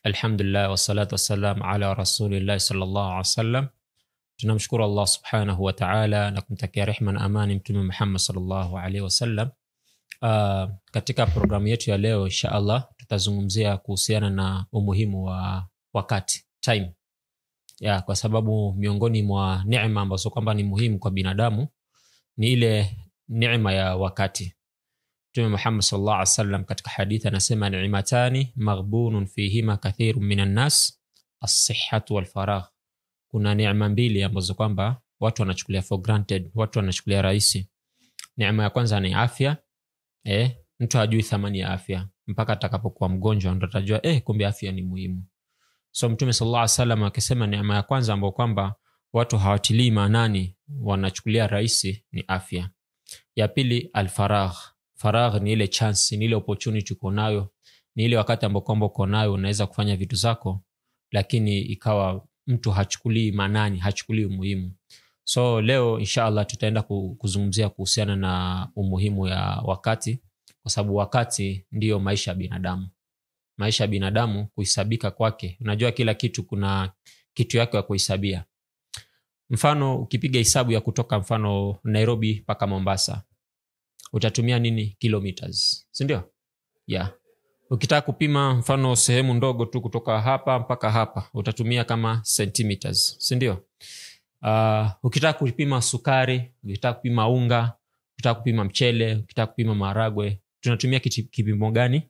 alhamdulillah wassalatu wassalam ala rasulillahi salllah alih wasallam tunamshukuru allah subhanahu wataala na kumtakia rehma na amani mtume muhammad salllahu alaihi wasallam uh, katika programu yetu ya leo insha allah tutazungumzia kuhusiana na umuhimu wa wakati time ya kwa sababu miongoni mwa nema ambazo kwamba ni muhimu kwa binadamu ni ile nema ya wakati mtume muhammad salllah alih wasallam katika hadithi anasema nimatani maghbunun fihima kathiru min annas assihatu walfaragh kuna neema mbili ambazo kwamba watu wanachukulia for granted watu wanachukulia rahisi neema ya kwanza ni afya eh, mtu hajui thamani ya afya mpaka atakapokuwa mgonjwa ndo atajua eh, kumbe afya ni muhimu so mtume sallallahu alaihi wasallam akisema neema ya kwanza ambao kwamba watu hawatilii maanani wanachukulia rahisi ni afya ya pili alfaragh faragh ni ile chance ni ile opportunity uko nayo ni ile wakati ambao kwamba uko nayo unaweza kufanya vitu zako lakini ikawa mtu hachukulii maanani hachukulii umuhimu so leo insha allah tutaenda kuzungumzia kuhusiana na umuhimu ya wakati kwa sababu wakati ndiyo maisha ya binadamu maisha ya binadamu kuhisabika kwake unajua kila kitu kuna kitu yake ya kuhisabia mfano ukipiga hesabu ya kutoka mfano nairobi mpaka mombasa utatumia nini kilometers sindio yeah ukitaka kupima mfano sehemu ndogo tu kutoka hapa mpaka hapa utatumia kama centimeters sindio uh, ukitaka kupima sukari ukitaka kupima unga ukitaka kupima mchele ukitaka kupima maharagwe tunatumia kipimo gani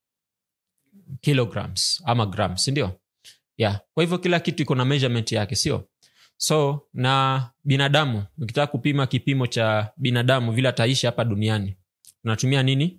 kilograms ama grams sindio yeah. kwa hivyo kila kitu iko na measurement yake sio so na binadamu ukitaka kupima kipimo cha binadamu vile ataishi hapa duniani tunatumia nini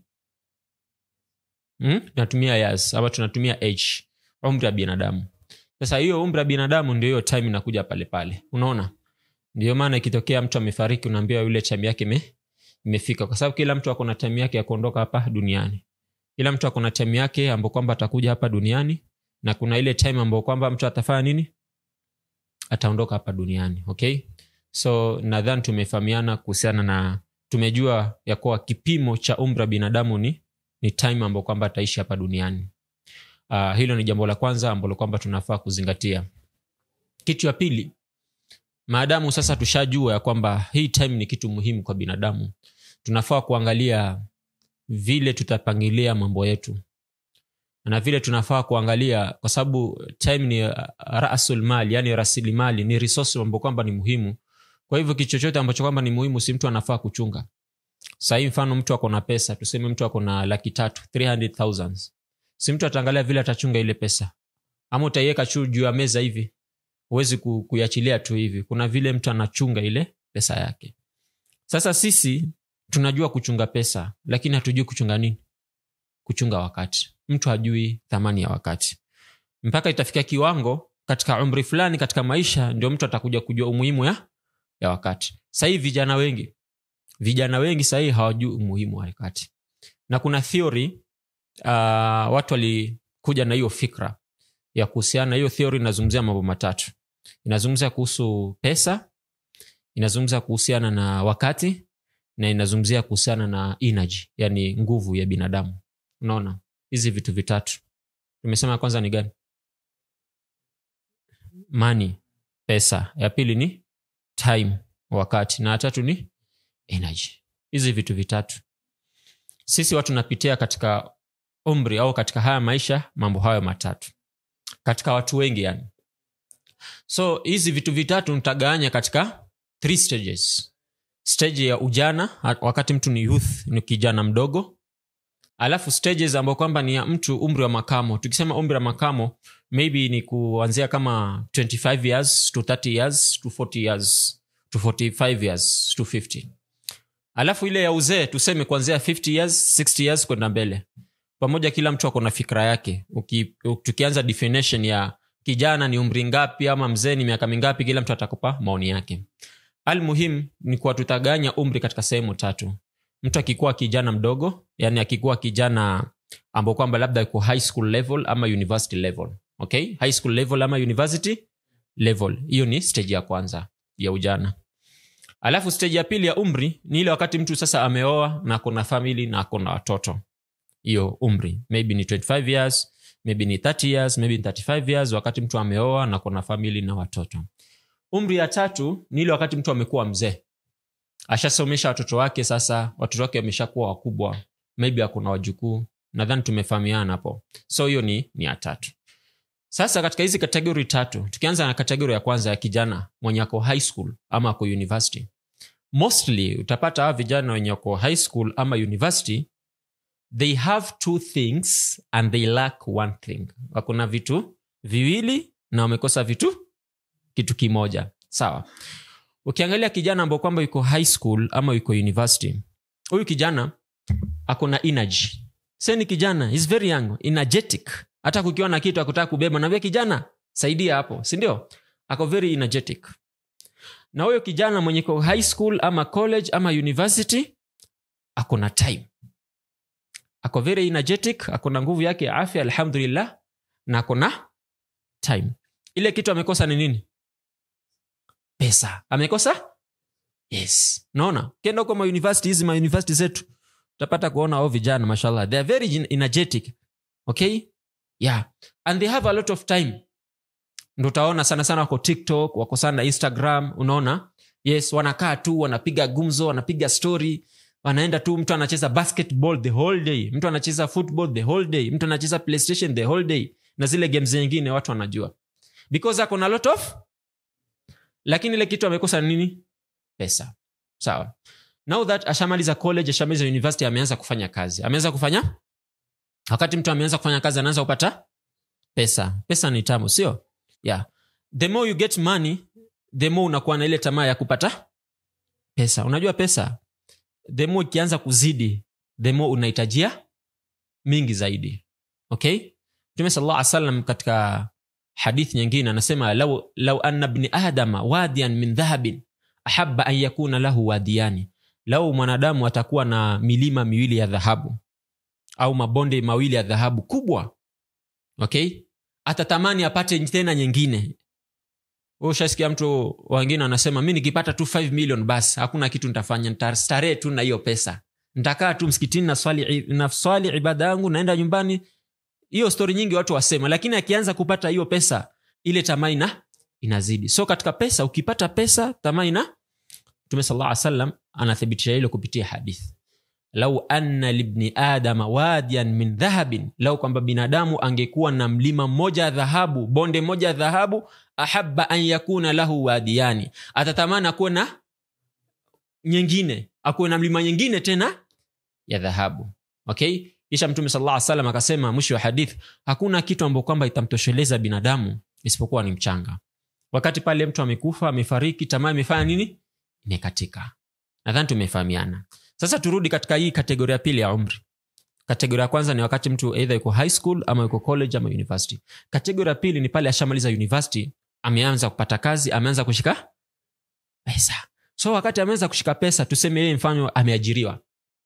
hmm? tunatumia years ama tunatumia age umri wa binadamu sasa hiyo umri wa binadamu ndio hiyo time inakuja pale pale unaona ndio maana ikitokea mtu amefariki unaambiwa yule time yake me, imefika kwa sababu kila mtu ako na time yake ya kuondoka hapa duniani kila mtu ako na time yake ambao kwamba atakuja hapa duniani na kuna ile time ambao kwamba mtu atafanya nini ataondoka hapa duniani okay so nadhani tumefahamiana kuhusiana na tumejua ya kuwa kipimo cha umri wa binadamu ni ni time ambao kwamba ataishi hapa duniani uh, hilo ni jambo la kwanza ambalo kwamba tunafaa kuzingatia kitu ya pili maadamu sasa tushajua ya kwamba hii time ni kitu muhimu kwa binadamu tunafaa kuangalia vile tutapangilia mambo yetu na vile tunafaa kuangalia kwa sababu time ni rasul mali yani rasilimali ni resource ambao kwamba ni muhimu kwa hivyo kitu chochote ambacho kwamba ni muhimu si mtu anafaa kuchunga sahii mfano mtu ako na pesa tuseme mtu ako na laki tatu 300000 si mtu ataangalia vile atachunga ile pesa ama utaiweka chu juu ya meza hivi huwezi kuiachilia tu hivi kuna vile mtu anachunga ile pesa yake sasa sisi tunajua kuchunga pesa lakini hatujui kuchunga nini kuchunga wakati mtu hajui thamani ya wakati mpaka itafikia kiwango katika umri fulani katika maisha ndio mtu atakuja kujua umuhimu ya, ya wakati sahii vijana wengi vijana wengi sahii hawajui umuhimu wa wakati na kuna theory uh, watu walikuja na hiyo fikra ya kuhusiana na hiyo theory inazungumzia mambo matatu inazungumzia kuhusu pesa inazungumzia kuhusiana na wakati na inazungumzia kuhusiana na energy yani nguvu ya binadamu unaona hizi vitu vitatu tumesema kwanza ni gani mani pesa ya pili ni time wakati na ya tatu ni energy hizi vitu vitatu sisi watu tunapitia katika umri au katika haya maisha mambo hayo matatu katika watu wengi yani so hizi vitu vitatu nitagawanya katika three stages stage ya ujana wakati mtu ni youth ni kijana mdogo alafu stages ambayo kwamba ni ya mtu umri wa makamo tukisema umri wa makamo maybe ni kuanzia kama 25 years to 30 years to 40 years to 45 years to 50 alafu ile ya uzee tuseme kuanzia 50 years 60 years kwenda mbele pamoja kila mtu ako na fikra yake Uki, tukianza definition ya kijana ni umri ngapi ama mzee ni miaka mingapi kila mtu atakupa maoni yake almuhim ni kuwa tutaganya umri katika sehemu tatu mtu akikuwa kijana mdogo yani akikuwa kijana ambao kwamba labda iko high school level ama university level okay high school level ama university level hiyo ni stage ya kwanza ya ujana alafu stage ya pili ya umri ni ile wakati mtu sasa ameoa na akona famili na akona watoto hiyo umri maybe ni 25 years maybe ni 30 years maybe ni 35 years wakati mtu ameoa na kuna famili na watoto umri ya tatu ni ile wakati mtu amekuwa mzee ashasomesha watoto wake sasa watoto wake wameshakuwa wakubwa maybe akuna wajukuu nadhani tumefahamiana hapo so hiyo ni, ni ya tatu sasa katika hizi kategori tatu tukianza na kategori ya kwanza ya kijana mwenye ako high school ama ako university mostly utapata hawa vijana wenye ako high school ama university they have two things and they lack one thing wakuna vitu viwili na wamekosa vitu kitu kimoja sawa ukiangalia kijana ambao kwamba yuko high school ama yuko university huyu kijana akona energy se ni kijana is very young energetic hata kukiwa na kitu akutaka kubeba naambia kijana saidia hapo sindio ako very energetic na huyo kijana mwenye ko high school ama college ama university ako na time ako very energetic ako na nguvu yake ya afya alhamdulillah na ako na time ile kitu amekosa ni nini pesa amekosa yes naona ukienda huko mauniversity hizi mauniversity zetu utapata kuona ao vijana mashallah they are very energetic okay yeah and they have a lot of time ndo utaona sana sana wako tiktok wako sana instagram unaona yes wanakaa tu wanapiga gumzo wanapiga story wanaenda tu mtu anacheza basketball the whole day mtu anacheza football the whole day mtu anacheza playstation the whole day na zile games nyingine watu wanajua because ako na lot of lakini ile kitu amekosa nini pesa sawa now that ashamaliza college ashamaliza university ameanza kufanya kazi ameanza kufanya wakati mtu ameanza kufanya kazi anaanza kupata pesa pesa ni tamu sio yeah the more you get money the more unakuwa na ile tamaa ya kupata pesa unajua pesa the more ikianza kuzidi the more unahitajia mingi zaidi okay mtume sala llah salam katika hadithi nyingine anasema lau, lau anna bni adama wadian min dhahabin ahaba an yakuna lahu wadiyani lau mwanadamu atakuwa na milima miwili ya dhahabu au mabonde mawili ya dhahabu kubwa okay atatamani apate tena nyingine ushasikia mtu wengine anasema mi nikipata tu 5 million basi hakuna kitu nitafanya ntastarehe tu na hiyo pesa ntakaa tu msikitini naswali, naswali ibada yangu naenda nyumbani hiyo stori nyingi watu wasema lakini akianza kupata hiyo pesa ile tamaa ina inazidi so katika pesa ukipata pesa tamaa ina mtume sala salam anathibitisha hilo kupitia hadithi lau anna libni adama wadian min dhahabin lau kwamba binadamu angekuwa na mlima mmoja ya dhahabu bonde moja ya dhahabu ahaba an yakuna lahu wadiyani atatamani akuwe na nyingine akuwe na mlima nyingine tena ya dhahabu okay kisha mtume sala salam akasema mwisho wa hadith hakuna kitu ambao kwamba itamtosheleza binadamu isipokuwa ni mchanga wakati pale mtu amekufa amefariki tamaa imefanya nini imekatika nadhani tumefahamiana sasa turudi katika hii kategoria ya pili ya umri kategoria ya kwanza ni wakati mtu eidha yuko high school ama yuko college ama university kategoria ya pili ni pale ashamaliza university ameanza kupata kazi ameanza kushika pesa so wakati ameanza kushika pesa tuseme yeye mfano ameajiriwa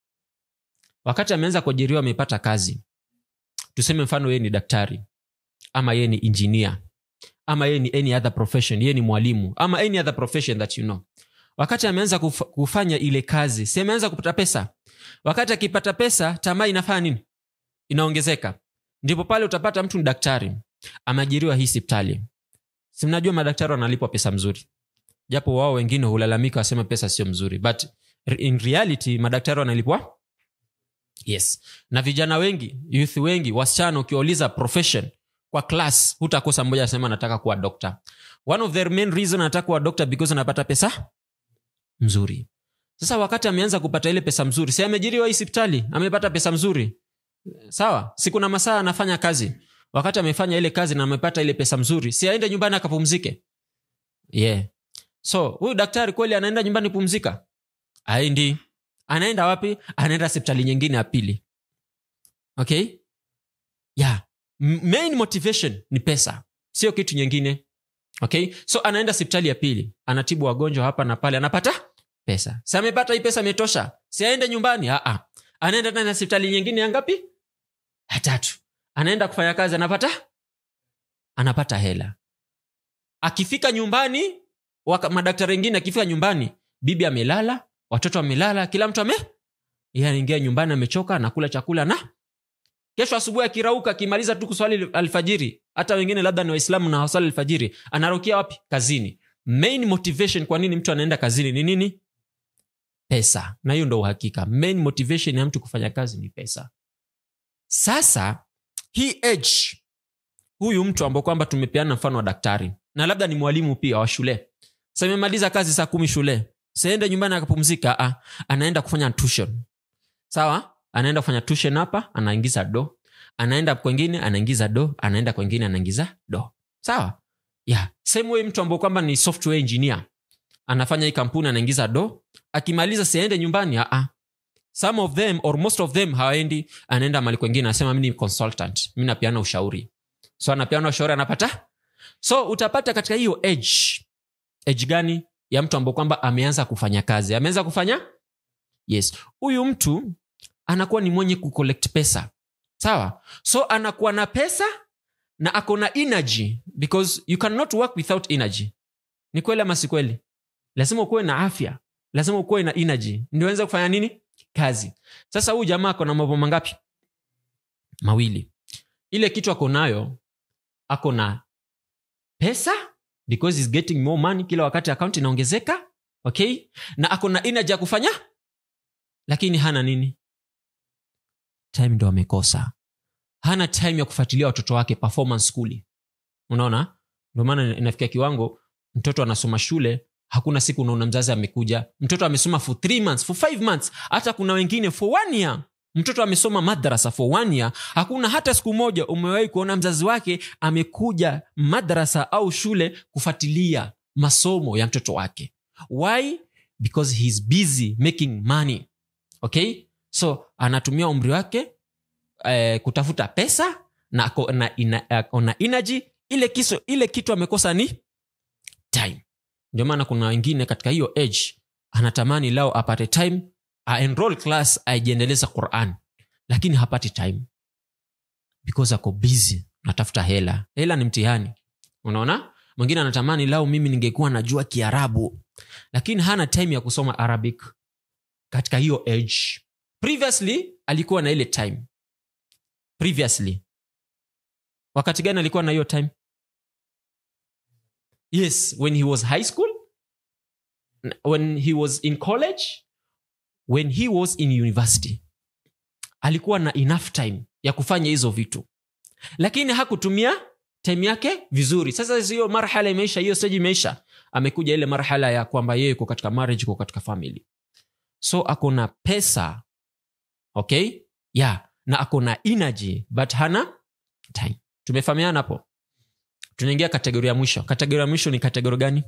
wakati ameanza kuajiriwa amepata kazi tuseme mfano yeye ni daktari ama yeye ni engineer ama yeye ni any other profession yeye ni mwalimu ama any other profession that you know wakati ameanza kuf, kufanya ile kazi si ameanza kupata pesa wakati akipata pesa tamaa inafanya nini inaongezeka ndipo pale utapata mtu ni daktari ameajiriwa hii sipitali si mnajua madaktari wanalipwa pesa mzuri japo wao wengine hulalamika wasema pesa sio mzuri but in reality madaktari wanalipwa yes na vijana wengi youth wengi wasichana ukiwauliza profession kwa class hutakosa mmoja anasema anataka kuwa doctor one of the main reason anataka kuwa doctor because anapata pesa mzuri sasa wakati ameanza kupata ile pesa mzuri si amejiriwa hii sipitali amepata pesa mzuri sawa siku na masaa anafanya kazi wakati amefanya ile kazi na amepata ile pesa mzuri si aende nyumbani akapumzike yeah so huyu daktari kweli anaenda nyumbani pumzika aendi anaenda wapi anaenda sipitali nyingine ya pili okay yeah main motivation ni pesa sio kitu nyingine okay so anaenda sipitali ya pili anatibu wagonjwa hapa na pale anapata pesa si amepata hii pesa imetosha si aende nyumbani Aa. anaenda tena sipitali nyingine ya ngapi ya tatu anaenda kufanya kazi anapata anapata hela akifika nyumbani waka, madaktari wengine akifika nyumbani bibi amelala watoto wamelala kila mtu ame anaingia nyumbani amechoka anakula chakula na kesho asubuhi akirauka akimaliza tu kuswali alfajiri hata wengine labda ni waislamu na waswali alfajiri anarukia wapi kazini main motivation kwa nini mtu anaenda kazini ni nini pesa na hiyo ndo uhakika main motivation ya mtu kufanya kazi ni pesa sasa hii age huyu mtu ambao kwamba tumepeana mfano wa daktari na labda ni mwalimu pia wa shule sa imemaliza kazi saa kumi shule saende nyumbani akapumzika ah, anaenda kufanya tuition sawa anaenda kufanya tuition hapa anaingiza do anaenda kwengine anaingiza do anaenda kwengine anaingiza do sawa yeah. same way mtu ambao kwamba ni software engineer anafanya hii kampuni anaingiza do akimaliza siaende nyumbani ah, some of them or most of them hawaendi anaenda mali kwengine anasema mi ni consultant mi napeana ushauri so anapeana ushauri anapata so utapata katika hiyo age age gani ya mtu ambao kwamba ameanza kufanya kazi ameanza kufanya yes huyu mtu anakuwa ni mwenye kucollect pesa sawa so anakuwa na pesa na ako na energy because you cannot work without energy ni kweli ama si kweli lazima ukuwe na afya lazima ukuwe na energy ndio aweze kufanya nini kazi sasa huyu jamaa ako na mambo mangapi mawili ile kitu ako nayo ako na pesa because he's getting more money kila wakati akaunti inaongezeka okay na ako na energy ya kufanya lakini hana nini time ndo amekosa hana time ya kufuatilia watoto wake performance skuli unaona ndio maana inafikia kiwango mtoto anasoma shule hakuna siku unaona mzazi amekuja mtoto amesoma for three months for five months hata kuna wengine for one year mtoto amesoma madrasa for one year hakuna hata siku moja umewahi kuona mzazi wake amekuja madrasa au shule kufuatilia masomo ya mtoto wake why because heis busy making money okay so anatumia umri wake eh, kutafuta pesa na ako na, ina, ako na energy ile, kiso, ile kitu amekosa ni time ndio maana kuna wengine katika hiyo age anatamani lao apate time aenroll class aijiendeleza quran lakini hapati time because ako busy natafuta hela hela ni mtihani unaona mwingine anatamani lao mimi ningekuwa najua kiarabu lakini hana time ya kusoma arabic katika hiyo age previously alikuwa na ile time previously wakati gani alikuwa na hiyo time yes when he was high school when he was in college when he was in university alikuwa na enough time ya kufanya hizo vitu lakini hakutumia time yake vizuri sasa hiyo marhala imeisha hiyo stage imeisha amekuja ile marhala ya kwamba yeye iko katika marriage iko katika family so ako na pesa okay yeah na ako na energy but hana time tumefahamiana hapo tunaingia kategori ya mwisho kategori ya mwisho ni kategori gani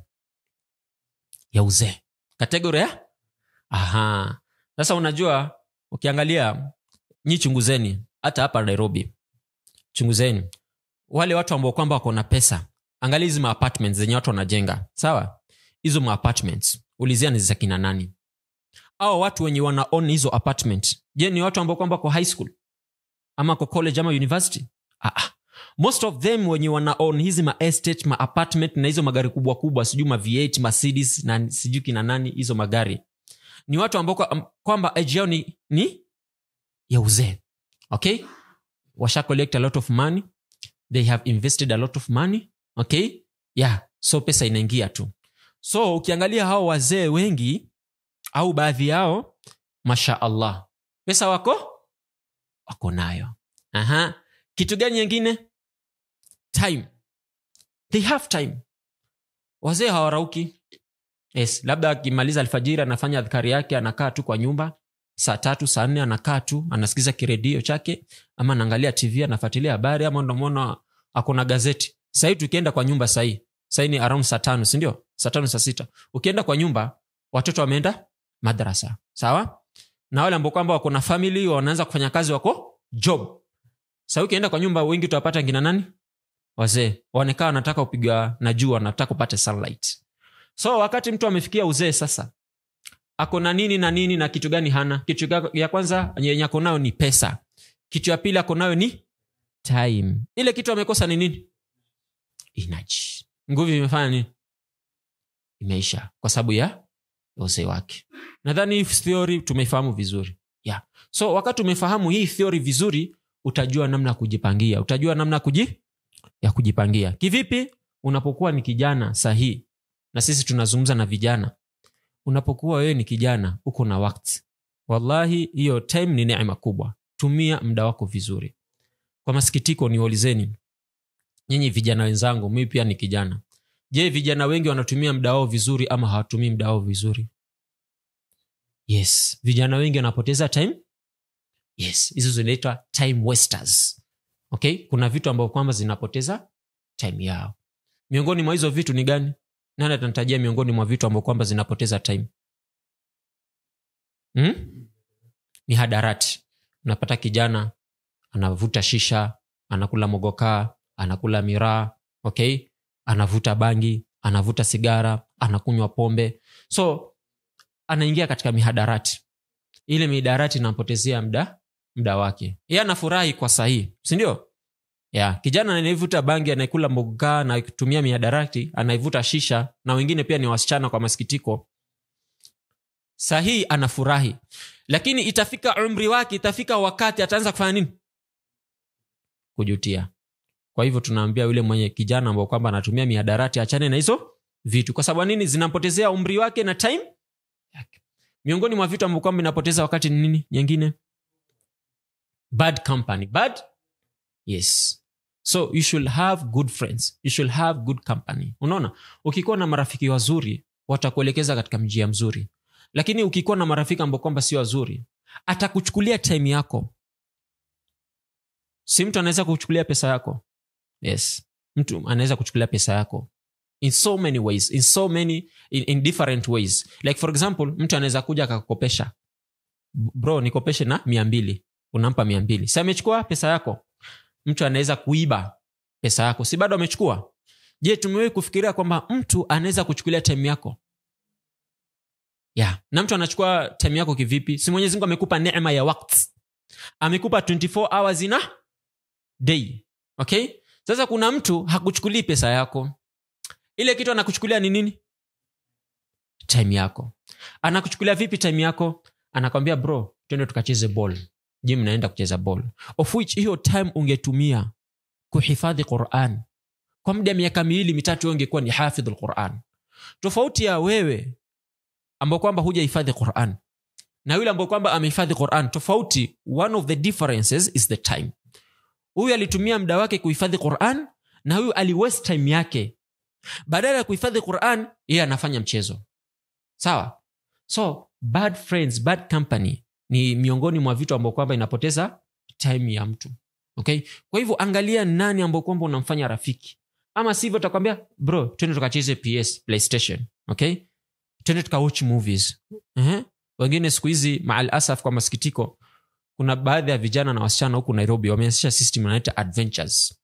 ya uzee kategori ya aha sasa unajua ukiangalia nyi chunguzeni hata hapa nairobi chunguzeni wale watu ambao kwamba wako na pesa angalia hizi maapartments zenye watu wanajenga sawa hizo maapartments ulizia ni za kina nani au watu wenye wana own hizo apartment je ni watu ambao kwamba kwa high school ama kwa college ama university ah, ah. most of them wenye wana own hizi ma estate ma apartment na hizo magari kubwa kubwa sijui ma v8 mercedes na sijui kina nani hizo magari ni watu ambao kwa- kwamba age yao ni, ni ya uzee okay washa collect a lot of money they have invested a lot of money okay yeah so pesa inaingia tu so ukiangalia hao wazee wengi au baadhi yao masha allah pesa wako wako nayo Aha. kitu gani nyingine time they have time wazee hawarauki yes labda akimaliza alfajiri anafanya adhkari yake anakaa tu kwa nyumba saa tatu saa nne anakaa tu anasikiza kiredio chake ama anaangalia tv anafuatilia habari ama ndomona akona gazeti sahii tukienda kwa nyumba sahii sahii ni around saa tano sindio saa tano saa sita ukienda kwa nyumba watoto wameenda madrasa sawa na wale ambao kwamba wako na famili wanaanza kufanya kazi wako job sahii ukienda kwa nyumba wengi utawapata ngina nani wazee wanekaa wanataka kupiga na jua wanataka upate sunlight so wakati mtu amefikia uzee sasa ako na nini na nini na kitu gani hana kitu ga- ya kwanza yenye ako nayo ni pesa kitu ya pili ako nayo ni time ile kitu amekosa ni nini energy nguvu imefanya nini imeisha kwa sababu ya uzee wake nadhani hii theory tumeifahamu vizuri yeah. so wakati umefahamu hii theory vizuri utajua namna ya kujipangia utajua namna kuji, ya kujipangia kivipi unapokuwa ni kijana sahihi na sisi tunazungumza na vijana unapokuwa wewe ni kijana uko na wakti wallahi hiyo time ni neema kubwa tumia muda wako vizuri kwa masikitiko niwaulizeni nyinyi vijana wenzangu mimi pia ni kijana je vijana wengi wanatumia muda wao vizuri ama hawatumii muda wao vizuri yes vijana wengi wanapoteza time yes hizo zinaitwa time wasters okay kuna vitu ambavyo kwamba zinapoteza time yao miongoni mwa hizo vitu ni gani nani atanitajia miongoni mwa vitu ambavyo kwamba zinapoteza time hmm? ni hadarati unapata kijana anavuta shisha anakula mogokaa anakula miraa okay anavuta bangi anavuta sigara anakunywa pombe so anaingia katika mihadarati ile mihadarati inampotezea mda mda wake ye anafurahi kwa sahihi sindio ya kijana anayevuta bangi anayekula mogokaa anayetumia mihadarati anayevuta shisha na wengine pia ni wasichana kwa masikitiko sahihi anafurahi lakini itafika umri wake itafika wakati ataanza kufanya nini kujutia kwa hivyo tunaambia yule mwenye kijana ambao kwamba anatumia mihadarati achane na hizo vitu kwa sababu nini zinampotezea umri wake na time yake miongoni mwa vitu ambao kwamba inapoteza wakati ni nini nyingine bad company bad yes so you should have good friends you should have good company unaona ukikuwa na marafiki wazuri watakuelekeza katika njia mzuri lakini ukikuwa na marafiki ambao kwamba sio wazuri atakuchukulia time yako si mtu anaweza kuchukulia pesa yako yes mtu anaweza kuchukulia pesa yako in so many ways in so many in, in different ways like for example mtu anaweza kuja akakukopesha bro nikopeshe na mia mbili unampa mia mbili si amechukua pesa yako mtu anaweza kuiba pesa yako si bado amechukua je tumewahi kufikiria kwamba mtu anaweza kuchukulia time yako yeah. na mtu anachukua time yako kivipi si mwenyezi mungu amekupa neema ya wakti amekupa 24 hours ina day okay sasa kuna mtu hakuchukulii pesa yako ile kitu anakuchukulia ni nini time yako anakuchukulia vipi time yako anakwambia bro twende tukacheze ball je mnaenda kucheza ball of which hiyo time ungetumia kuhifadhi quran kwa muda ya miaka miwili mitatu wewe ungekuwa ni hafidh lquran tofauti ya wewe ambao kwamba hujahifadhi quran na yule ambao kwamba amehifadhi quran tofauti one of the differences is the time huyu alitumia muda wake kuhifadhi quran na huyu aliwest time yake badala ya kuhifadhi quran yeye anafanya mchezo sawa so bad friends bad company ni miongoni mwa vitu ambao kwamba inapoteza time ya mtu okay kwa hivyo angalia nani ambao kwamba unamfanya rafiki ama sivyo utakwambia bro twende tukacheze ps playstation okay twende tukawatch movies uh-huh. wengine siku hizi maal asaf kwa masikitiko kuna baadhi ya vijana na wasichana huku nairobi wameanzisha system inaita adventures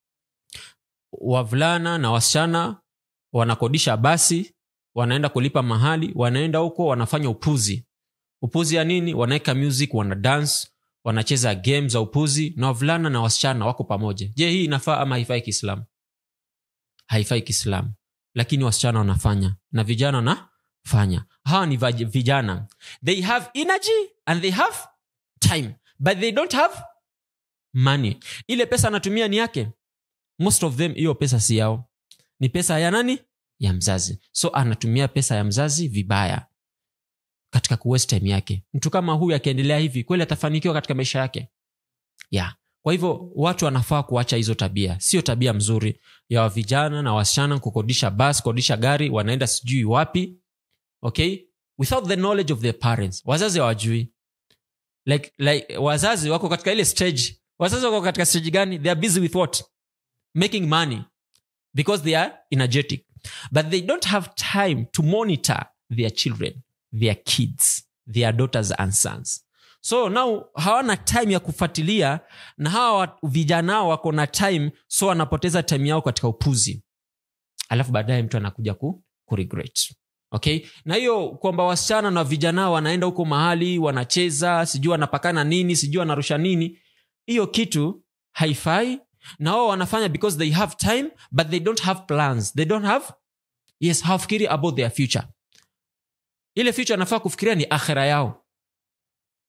wavulana na wasichana wanakodisha basi wanaenda kulipa mahali wanaenda huko wanafanya upuzi upuzi ya nini wanaweka music wana dance wanacheza game za upuzi na wavulana na wasichana wako pamoja je hii inafaa ama haifai kiislamu haifai kiislamu lakini wasichana wanafanya na vijana wanafanya hawa ni vaj- vijana they have energy and they have time but they don't have money ile pesa anatumia ni yake most of them hiyo pesa si yao ni pesa ya nani ya mzazi so anatumia pesa ya mzazi vibaya katika kuwaste time yake mtu kama huyu akiendelea hivi kweli atafanikiwa katika maisha yake yeah. kwa hivyo watu wanafaa kuacha hizo tabia sio tabia mzuri ya vijana na wasichana kukodisha bas kukodisha gari wanaenda sijui wapi okay without the knowledge of their parents wazazi hawajui like, like wazazi wako katika ile stage wazazi wako katika stage gani they are busy with what making money because they are energetic but they don't have time to monitor their children their kids their daughters and sons so now hawana time ya kufuatilia na hawa wa- vijana hao wako na time so wanapoteza time yao katika upuzi alafu baadaye mtu anakuja ku, ku regret okay na hiyo kwamba wasichana na vijana hao wanaenda huko mahali wanacheza sijui wanapakana nini sijui wanarusha nini hiyo kitu haifai na wao wanafanya because they have time but they don't have plans they don't have yes hawafikiri about their future ile future anafaa kufikiria ni akhira yao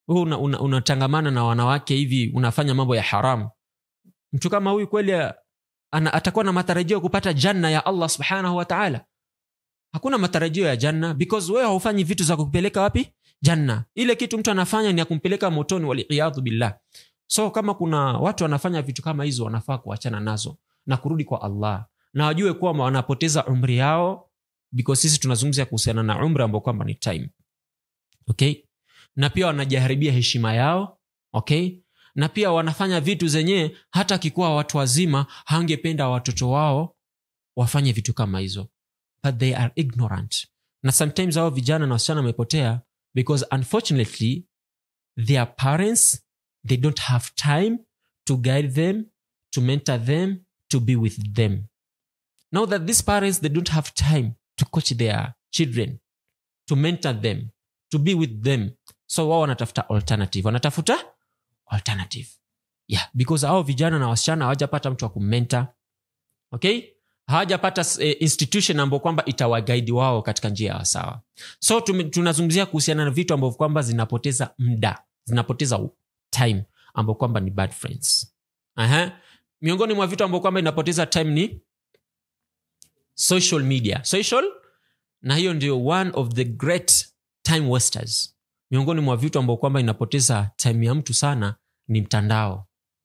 wewe una, una, unatangamana na wanawake hivi unafanya mambo ya haramu mtu kama huyu kweli ana, atakuwa na matarajio ya kupata janna ya allah subhanahu wa taala hakuna matarajio ya janna because wewe haufanyi vitu za kupeleka wapi janna ile kitu mtu anafanya ni ya kumpeleka motoni waliyadhu billah so kama kuna watu wanafanya vitu kama hizo wanafaa kuachana nazo na kurudi kwa allah na wajue kwamba wanapoteza umri yao because sisi tunazungumzia kuhusiana na umri ambao kwamba ni time okay na pia wanajiharibia heshima yao okay na pia wanafanya vitu zenyewe hata akikuwa watu wazima hangependa watoto wao wafanye vitu kama hizo but they are ignorant na sometimes hao vijana na wasichana wamepotea because unfortunately their parents they don't have time to guide them to mentor them to be with them now that these parents they don't have time to coach their children to mentor them to be with them so wao wanatafuta alternative wanatafuta alternative yeah because hao vijana na wasichana hawajapata mtu wa kumenta okay hawajapata eh, institution ambao kwamba itawagaidi wao katika njia ya sawa so tume- tunazungumzia kuhusiana na vitu ambavyo kwamba zinapoteza mda zinapoteza time ambao kwamba ni bad friends Aha. miongoni mwa vitu ambao kwamba inapoteza time ni social media social na hiyo ndio one of the great time wasters miongoni mwa vitu ambao kwamba inapoteza time ya mtu sana ni mtandao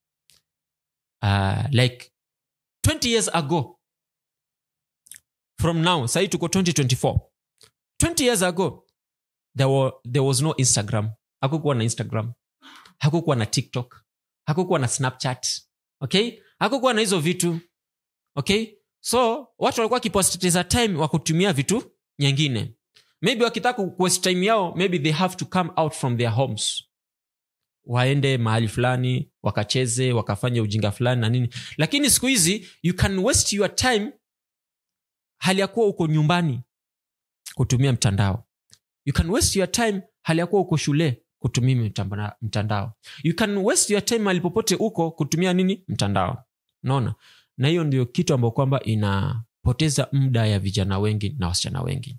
uh, like 20 years ago from now sahii tuko 2024 20 years ago there, were, there was no instagram hakukuwa na instagram hakukuwa na tiktok hakukuwa na snapchat okay hakukuwa na hizo vitu okay so watu walikuwa wakipoteza time wa kutumia vitu nyingine maybe wakitaka kuwaste time yao maybe they have to come out from their homes waende mahali fulani wakacheze wakafanya ujinga fulani na nini lakini siku hizi you can waste your time hali ya kuwa uko nyumbani kutumia mtandao you can waste your time hali ya kuwa uko shule kutumia mtamba- mtandao you can waste your time mahali popote uko kutumia nini mtandao unaona na hiyo ndio kitu ambayo kwamba inapoteza muda ya vijana wengi na wasichana wengi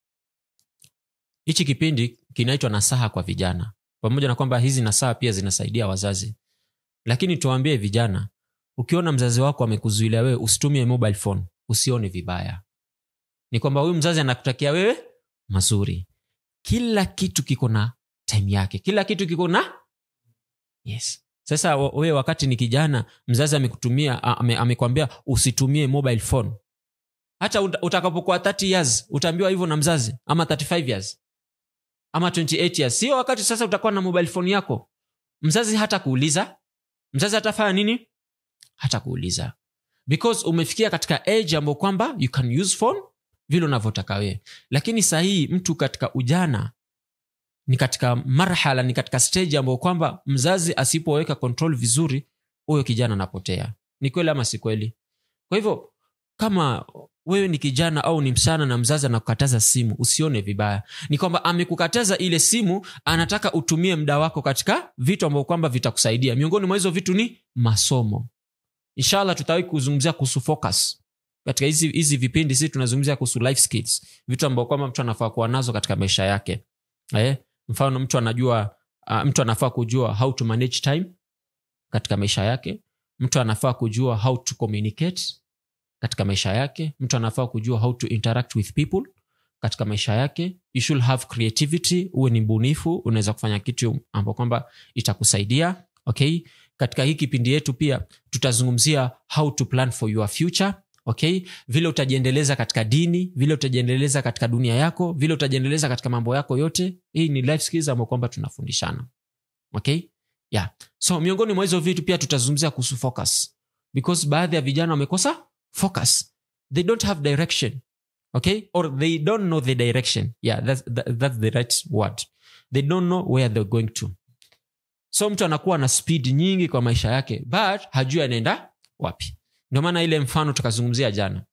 hichi kipindi kinaitwa nasaha kwa vijana pamoja na kwamba hizi nasaha pia zinasaidia wazazi lakini tuwaambie vijana ukiona mzazi wako amekuzuilia wewe usitumie mobile phone usione vibaya ni kwamba huyu mzazi anakutakia wewe mazuri kila kitu kiko na time yake kila kitu kiko na yes sasa wa- wewe wakati ni kijana mzazi amekutumia a- ame, amekwambia usitumie mobile phone hata uta- utakapokuwa 30 years utaambiwa hivyo na mzazi ama 35 years ama 28 years sio wakati sasa utakuwa na mobile phone yako mzazi hata kuuliza mzazi atafanya nini hata kuuliza because umefikia katika age ambayo kwamba you can use phone vile unavyotaka wewe lakini sahii mtu katika ujana ni katika marhala ni katika stage ambayo kwamba mzazi asipoweka control vizuri huyo kijana anapotea ni kweli ama si kweli kwa hivyo kama wewe ni kijana au ni msichana na mzazi anakukataza simu usione vibaya ni kwamba amekukataza ile simu anataka utumie muda wako katika vitu ambavyo kwamba vitakusaidia miongoni mwa hizo vitu ni masomo inshallah tutawahi kuzungumzia kuhusu focus katika hizi hizi vipindi sisi tunazungumzia kuhusu life skills vitu ambavyo kwamba mtu anafaa kuwa nazo katika maisha yake eh? mfano mtu anajua uh, mtu anafaa kujua how to manage time katika maisha yake mtu anafaa kujua how to communicate katika maisha yake mtu anafaa kujua how to interact with people katika maisha yake you should have creativity uwe ni mbunifu unaweza kufanya kitu ambao kwamba itakusaidia okay katika hii kipindi yetu pia tutazungumzia how to plan for your future okay vile utajiendeleza katika dini vile utajiendeleza katika dunia yako vile utajiendeleza katika mambo yako yote hii ni life skills ambayo kwamba tunafundishana okay yeah so miongoni mwa hizo vitu pia tutazungumzia kuhusu focus because baadhi ya vijana wamekosa focus they don't have direction okay or they don't know the direction yeah that's, that, that's the right word they don't know where they're going to so mtu anakuwa na speed nyingi kwa maisha yake but hajui anaenda wapi ndio maana ile mfano tukazungumzia jana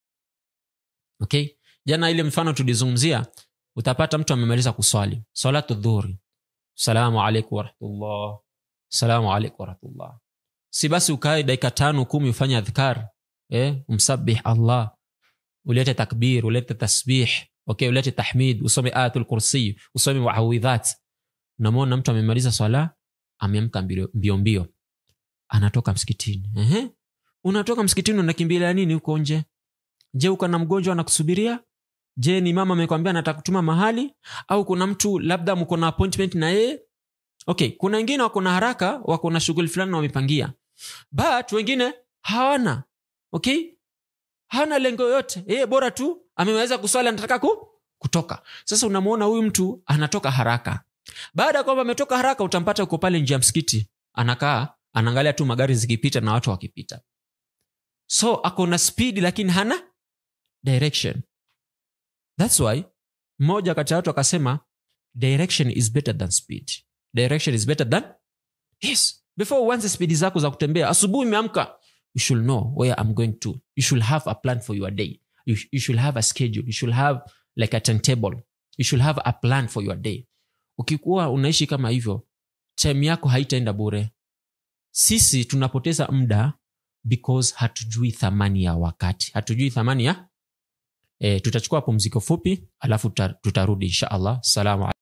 okay jana ile mfano tulizungumzia utapata mtu amemaliza kuswali salatu dhuhuri salamu alaikum warahmatullah salamu alaikum warahmatullah si basi ukae dakika tano kumi ufanye adhkar eh, umsabih allah ulete takbir ulete tasbih okay ulete tahmid usome ayatul kursi usome muawidhat unamwona mtu amemaliza swala ameamka mbio mbio mbio anatoka msikitini Ehe. unatoka msikitini unakimbilia nini huko nje je uko na mgonjwa anakusubiria je ni mama amekwambia nataka kutuma mahali au kuna mtu labda mko na appointment na yeye okay kuna wengine wako na haraka wako na shughuli fulani na wamepangia but wengine hawana okay hana lengo yoyote yeye bora tu ameweza kuswali anataka ku, kutoka sasa unamwona huyu mtu anatoka haraka baada ya kwamba ametoka haraka utampata uko pale nje ya msikiti anakaa anaangalia tu magari zikipita na watu wakipita so ako na speed lakini hana direction thats why mmoja kati ya watu akasema direction is better than speed direction is better than yes before uanze spidi zako za kutembea asubuhi imeamka you should know where i'm going to you should have a plan for your day you, you should have a schedule you should have like a timetable you should have a plan for your day ukikuwa unaishi kama hivyo time yako haitaenda bure sisi tunapoteza muda because hatujui thamani ya wakati hatujui thamani ya e, tutachukua pumziko fupi alafu tuta- tutarudi insha allah salamu alaikum.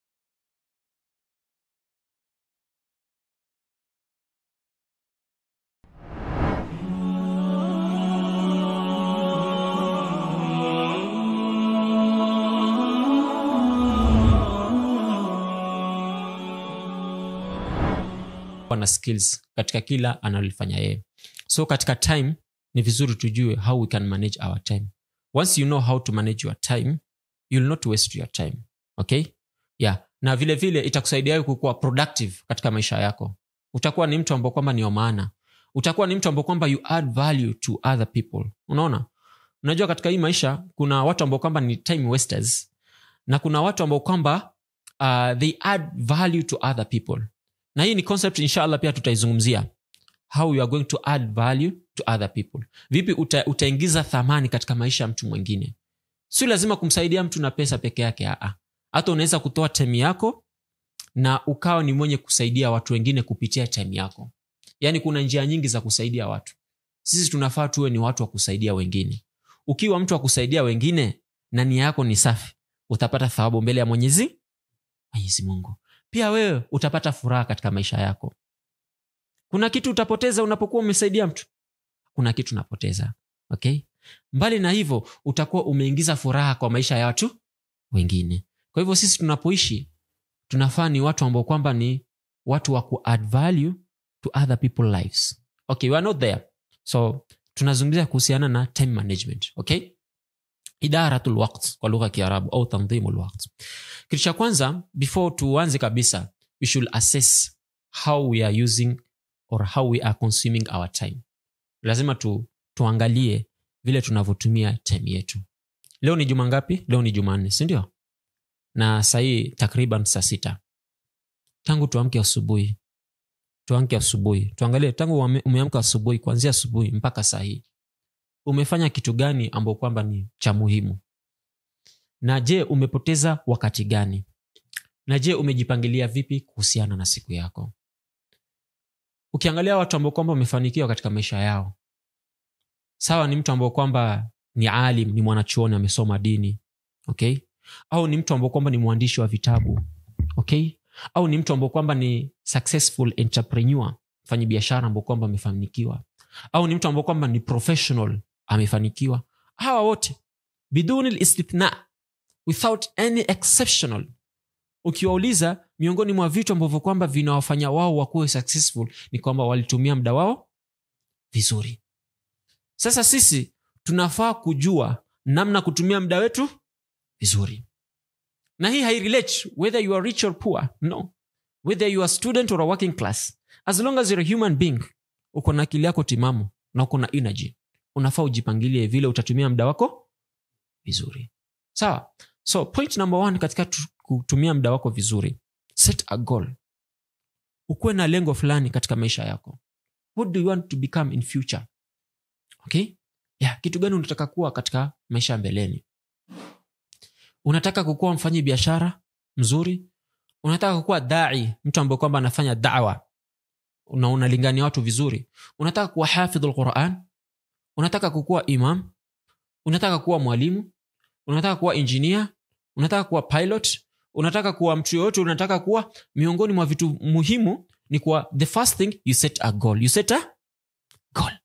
kuwa na skills katika kila analolifanya yeye so katika time ni vizuri tujue how we can manage our time once you know how to manage your time you'll not waste your time okay yeah na vile vile itakusaidia wewe kukuwa productive katika maisha yako utakuwa ni mtu ambao kwamba ni wa maana utakuwa ni mtu ambao kwamba you add value to other people unaona unajua katika hii maisha kuna watu ambao kwamba ni time wasters na kuna watu ambao kwamba uh, they add value to other people na hii ni concept inshallah pia tutaizungumzia how you are going to add value to other people vipi uta, utaingiza thamani katika maisha ya mtu mwingine sio lazima kumsaidia mtu na pesa peke yake aa hata unaweza kutoa time yako na ukawa ni mwenye kusaidia watu wengine kupitia time yako yaani kuna njia nyingi za kusaidia watu sisi tunafaa tuwe ni watu wa kusaidia wengine ukiwa mtu wa kusaidia wengine na nia yako ni safi utapata thawabu mbele ya mwenyezi mwenyezi mungu pia wewe utapata furaha katika maisha yako kuna kitu utapoteza unapokuwa umesaidia mtu kuna kitu unapoteza okay mbali na hivyo utakuwa umeingiza furaha kwa maisha ya watu wengine kwa hivyo sisi tunapoishi tunafaa ni watu ambao kwamba ni watu wa ku add value to other people lives okay we are not there so tunazungumzia kuhusiana na time management okay idaratul waqt kwa lugha ya kiarabu au tandhimu lwaqt kitu cha kwanza before tuanze kabisa we should assess how we are using or how we are consuming our time lazima tu, tuangalie vile tunavyotumia time yetu leo ni juma ngapi leo ni jumanne sindio na sahii takriban saa sita tangu tuamke asubuhi tuamke asubuhi tuangalie tangu uame- umeamka asubuhi kuanzia asubuhi mpaka saa hii umefanya kitu gani ambao kwamba ni cha muhimu na je umepoteza wakati gani na je umejipangilia vipi kuhusiana na siku yako ukiangalia watu ambao kwamba wamefanikiwa katika maisha yao sawa ni mtu ambao kwamba ni alim ni mwanachuoni amesoma dini okay au ni mtu ambao kwamba ni mwandishi wa vitabu okay au ni mtu ambao kwamba ni successful entrepreneur mfanyi biashara ambao kwamba amefanikiwa au ni mtu ambao kwamba ni professional amefanikiwa hawa wote biduni listithna without any exceptional ukiwauliza miongoni mwa vitu ambavyo kwamba vinawafanya wao wakuwe successful ni kwamba walitumia muda wao vizuri sasa sisi tunafaa kujua namna kutumia muda wetu vizuri na hii hairelate whether you are rich or poor no whether you are student or a working class as long as you're a human being uko na akili yako timamu na uko na energy unafaa ujipangilie vile utatumia muda wako vizuri sawa so point number one katika tu- kutumia muda wako vizuri set a goal ukuwe na lengo fulani katika maisha yako what do you want to become in future okay yeah, kitu gani unataka kuwa katika maisha ya mbeleni unataka kukuwa mfanyi biashara mzuri unataka kukuwa dai mtu ambaye kwamba anafanya dawa na unalingania watu vizuri unataka kuwa hafidhu lquran unataka kukuwa imam unataka kuwa mwalimu unataka kuwa engineer unataka kuwa pilot unataka kuwa mtu yoyote unataka kuwa miongoni mwa vitu muhimu ni kuwa the first thing you set a goal you set a goal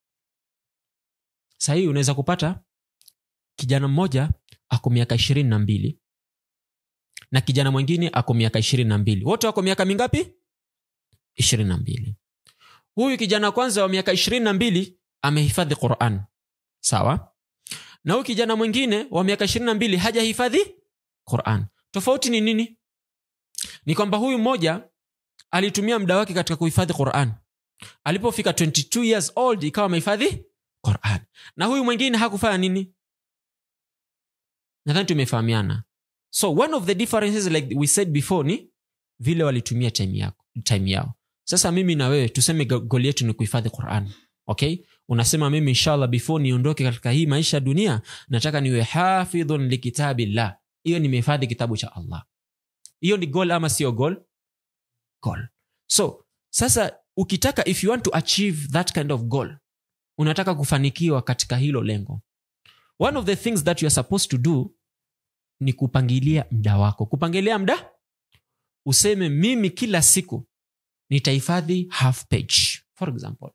sahii unaweza kupata kijana mmoja ako miaka ishirini na mbili na kijana mwingine ako miaka ishirini na mbili wote wako miaka mingapi ishirini na mbili huyu kijana wa kwanza wa miaka ishirini na mbili amehifadhi quran sawa na huyu kijana mwingine wa miaka ishirini na mbili hajahifadhi quran tofauti ni nini ni kwamba huyu mmoja alitumia muda wake katika kuhifadhi quran alipofika 22 years old ikawa amehifadhi quran na huyu mwingine hakufanya nini nadhani tumefahamiana so one of the differences like we said before ni vile walitumia time, yako, time yao sasa mimi na wewe tuseme go- goli yetu ni kuhifadhi quran okay unasema mimi inshallah before niondoke katika hii maisha ya dunia nataka niwe hafidhun likitabillah hiyo nimehifadhi kitabu cha allah hiyo ni goal ama sio goal goal so sasa ukitaka if you want to achieve that kind of goal unataka kufanikiwa katika hilo lengo one of the things that you are supposed to do ni kupangilia mda wako kupangilia mda useme mimi kila siku nitahifadhi half page for example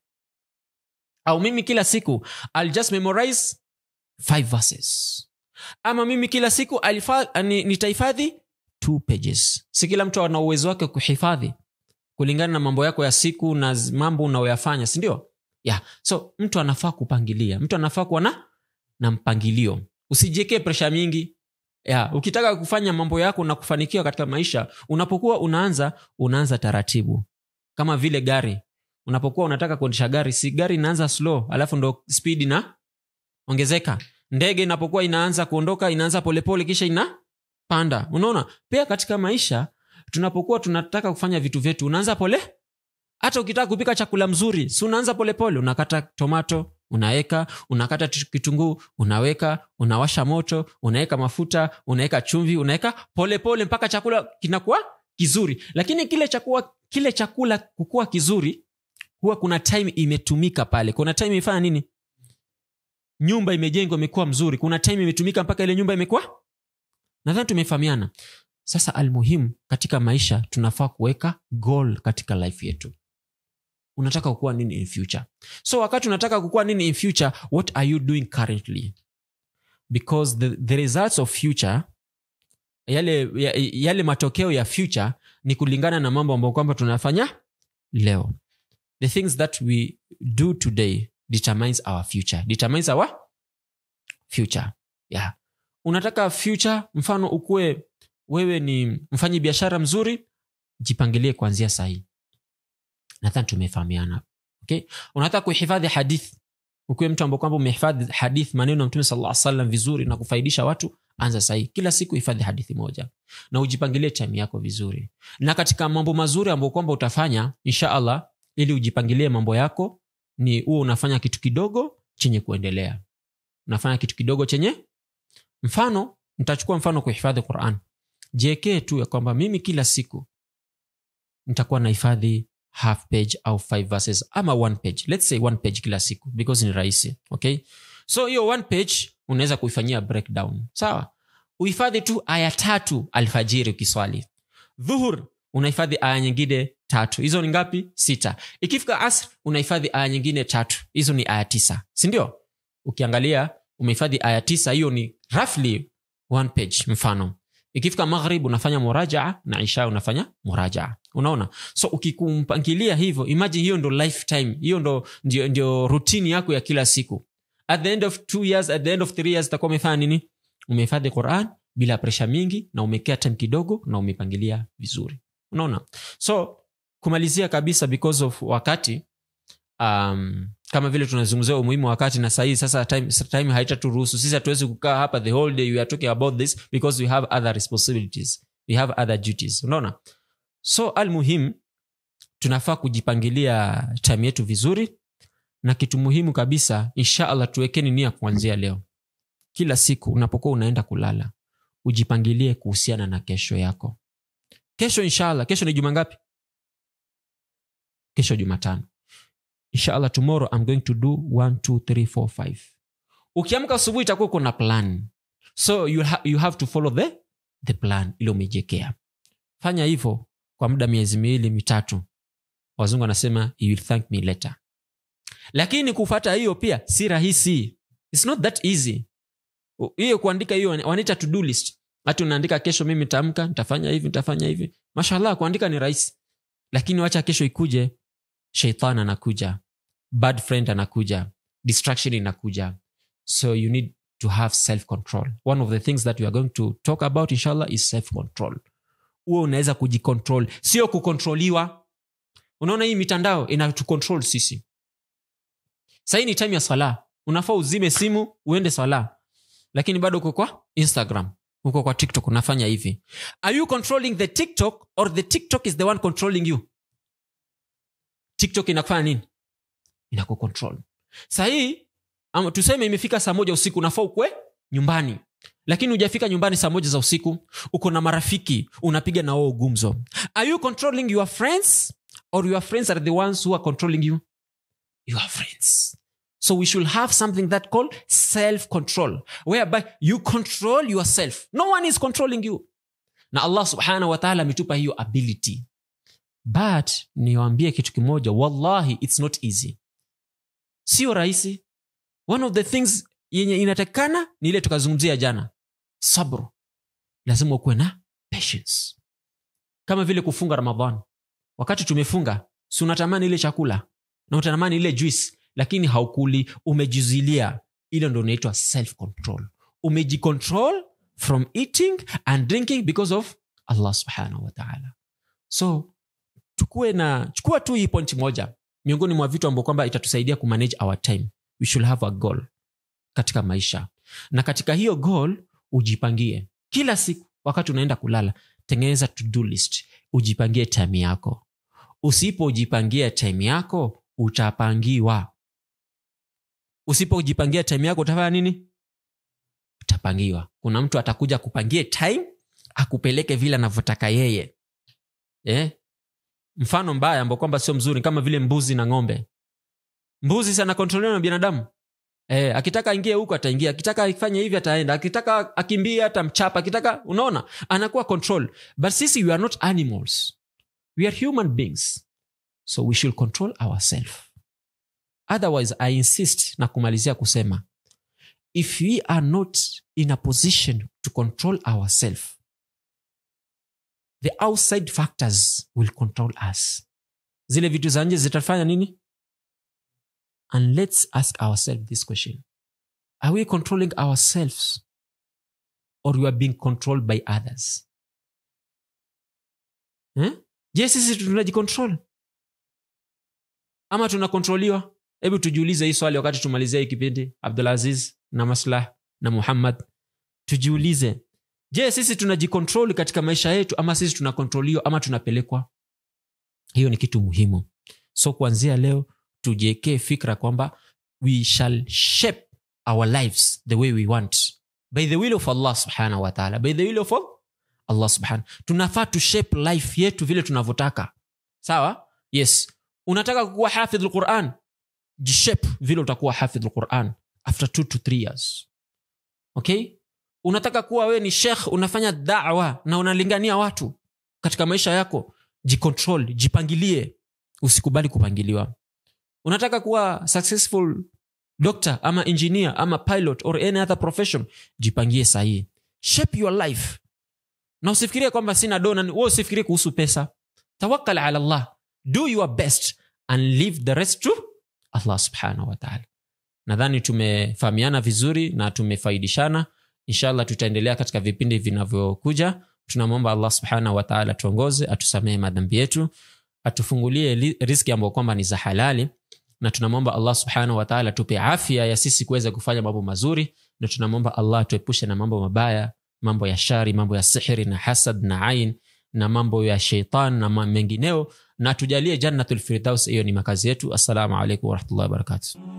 au mimi kila siku I'll just memorize five verses ama mimi kila siku alifa- ni- nitahifadhi two pages si kila mtu ana uwezo wake wa kuhifadhi kulingana na mambo yako ya siku na z- mambo unayoyafanya sindio yeah. so mtu anafaa kupangilia mtu anafaa kuwa na na mpangilio usijiekee presha mingi yeah. ukitaka kufanya mambo yako na kufanikiwa katika maisha unapokuwa unaanza unaanza taratibu kama vile gari unapokuwa unataka kuendesha gari si gari inaanza slow alafu ndo speed ina ongezeka ndege inapokuwa inaanza kuondoka inaanza polepole kisha inapanda unaona pia katika maisha tunapokuwa tunataka kufanya vitu vyetu unaanza pole hata ukitaka kupika chakula mzuri si unaanza polepole unakata tomato unaweka unakata tu- kitunguu unaweka unawasha moto unaweka mafuta unaweka chumvi unaweka polepole mpaka chakula kinakuwa kizuri lakini kile chakula, kile chakula kukuwa kizuri huwa kuna time imetumika pale kuna time imefanya nini nyumba imejengwa imekuwa mzuri kuna time imetumika mpaka ile nyumba imekuwa nadhani tumefahamiana sasa almuhimu katika maisha tunafaa kuweka goal katika life yetu unataka kukuwa nini in future so wakati unataka kukuwa nini in future what are you doing currently because the, the results of future yale, ya- yale matokeo ya future ni kulingana na mambo ambayo kwamba tunafanya leo the things that we do today determines our future determines our future yeah. unataka future mfano ukuwe wewe ni mfanyi biashara mzuri jipangilie kuanzia sahii nadhani tumefahamiana okay? unataka kuhifadhi hadith ukiwe mtu ambao kwamba umehifadhi hadith maneno ya mtume sala salam vizuri na kufaidisha watu anza sahii kila siku hifadhi hadithi moja na ujipangilie time yako vizuri na katika mambo mazuri ambayo kwamba utafanya insha allah ili ujipangilie mambo yako ni huo unafanya kitu kidogo chenye kuendelea unafanya kitu kidogo chenye mfano nitachukua mfano kuhifadhi quran jiekee tu ya kwamba mimi kila siku nitakuwa nahifadhi half page au five verses ama one page let's say one page kila siku because ni rahisi okay so hiyo one page unaweza kuifanyia breakdown sawa uhifadhi tu aya tatu alfajiri ukiswali dhuhur unahifadhi aya nyingine tatu hizo ni ngapi sita ikifika asr unahifadhi aya nyingine tatu hizo ni aya tisa sindio ukiangalia umehifadhi aya tisa hiyo ni roughly one page mfano ikifika maghrib unafanya murajaa na isha unafanya murajaa unaona so ukikumpangilia hivyo imagine hiyo ndo lifetime hiyo ndo ndio, ndio rutini yako ya kila siku at the end of two years at the end of three years utakuwa umefanya nini umehifadhi quran bila presha mingi na umekea time kidogo na umepangilia vizuri unaona so kumalizia kabisa because of wakati um, kama vile tunazungumzia umuhimu wa wakati na sahii sasa time, time haitaturuhusu sisi hatuwezi kukaa hapa the whole day we are talking about this because we have other responsibilities we have other duties unaona so almuhim tunafaa kujipangilia time yetu vizuri na kitu muhimu kabisa insha allah tuwekeni nia kuanzia leo kila siku unapokuwa unaenda kulala ujipangilie kuhusiana na kesho yako kesho inshallah kesho ni juma ngapi kesho jumatano inshallah tomorrow i'm going to do 1 2 3 4 5 ukiamka asubuhi itakuwa uko na plan so you, ha you have to follow the, the plan ile umejekea fanya hivyo kwa muda miezi miwili mitatu wazungu wanasema you will thank me later lakini kufata hiyo pia si rahisi It's not that easy U- hiyo kuandika hiyo wanaita to do list hati unaandika kesho mimi nitaamka nitafanya hivi nitafanya hivi mashallah kuandika ni rahisi lakini wacha kesho ikuje sheitan anakuja bad friend anakuja distraction inakuja so you need to have self control one of the things that we are going to talk about inshallah is self control huo unaweza kujicontrol sio kukontroliwa unaona hii mitandao inatucontrol sisi sahii ni time ya sala unafaa uzime simu uende sala lakini bado uko kwa instagram uko kwa tiktok unafanya hivi are you controlling the tiktok or the tiktok is the one controlling you tiktok inakufanya nini inakucontrol sahii ama tuseme imefika saa moja usiku unafaa ukwe nyumbani lakini hujafika nyumbani saa moja za usiku uko na marafiki unapiga na wao gumzo are you controlling your friends or your friends are the ones who are controlling you your friends so we should have something that called self control whereby you control yourself no one is controlling you na allah subhanahu wa ta'ala ametupa hiyo ability but niwaambie kitu kimoja wallahi its not easy sio rahisi one of the things yenye inatakikana ni ile tukazungumzia jana sabru lazima ukuwe na patience kama vile kufunga ramadhan wakati tumefunga si unatamani ile chakula na unatamani ile juice lakini haukuli umejizuilia ile ndo inaitwa self control umejicontrol from eating and drinking because of allah subhanahu wa ta'ala so tukuwe na chukua tu hii point moja miongoni mwa vitu ambao kwamba itatusaidia kumanage our time we should have a goal katika maisha na katika hiyo goal ujipangie kila siku wakati unaenda kulala tengeneza to do list ujipangie time yako usipojipangia time yako utapangiwa usipojipangia time yako utafanya nini utapangiwa kuna mtu atakuja kupangie time akupeleke vile anavyotaka yeye eh? mfano mbaya ambao kwamba sio mzuri kama vile mbuzi na ng'ombe mbuzi sana kontroliwa na binadamu eh, akitaka aingie huko ataingia akitaka afanye hivi ataenda akitaka akimbie atamchapa akitaka unaona anakuwa control but sisi we are not animals we are human beings so we should control ourselves otherwise i insist na kumalizia kusema if we are not in a position to control ourselves the outside factors will control us zile vitu za nje zitafanya nini and let's ask ourselves this question are we controlling ourselves or we are being controlled by others eh? je sisi tunajicontrol ama tunakontroliwa hebu tujiulize hii swali wakati tumalizia hii kipindi abdulaziz na maslah na muhammad tujiulize je sisi tunajikontroli katika maisha yetu ama sisi tunakontroliwa ama tunapelekwa hiyo ni kitu muhimu so kuanzia leo tujiekee fikra kwamba we shall shape our lives the way we want by the will of allah subhanahu wa ta'ala by the will of allah subhanahu tunafaa tu shape life yetu vile tunavyotaka sawa yes unataka kuwa hafidh lquran jishape vile utakuwa hafidh lquran after two to three years okay unataka kuwa wewe ni shekh unafanya dawa na unalingania watu katika maisha yako jicontrol jipangilie usikubali kupangiliwa unataka kuwa successful doctor ama engineer ama pilot or any other profession jipangie sahihi shape your life na usifikirie kwamba sina dona wewe usifikirie kuhusu pesa tawakkal ala allah do your best and leave the rest to allah subhanahu wa ta'ala nadhani tumefahamiana vizuri na tumefaidishana inshallah tutaendelea katika vipindi vinavyokuja tunamwomba allah subhanahu wataala tuongoze atusamehe madhambi yetu atufungulie li- riski ambayo kwamba ni za halali na tunamwomba allah subhanahu wataala tupe afya ya sisi kuweza kufanya mambo mazuri na tunamwomba allah tuepushe na mambo mabaya mambo ya shari mambo ya sihiri na hasad na ain na mambo ya sheitan na ma- mengineo na tujalie jannatul firdaus hiyo ni makazi yetu assalamu alaikum warahmatullahi wabarakatuh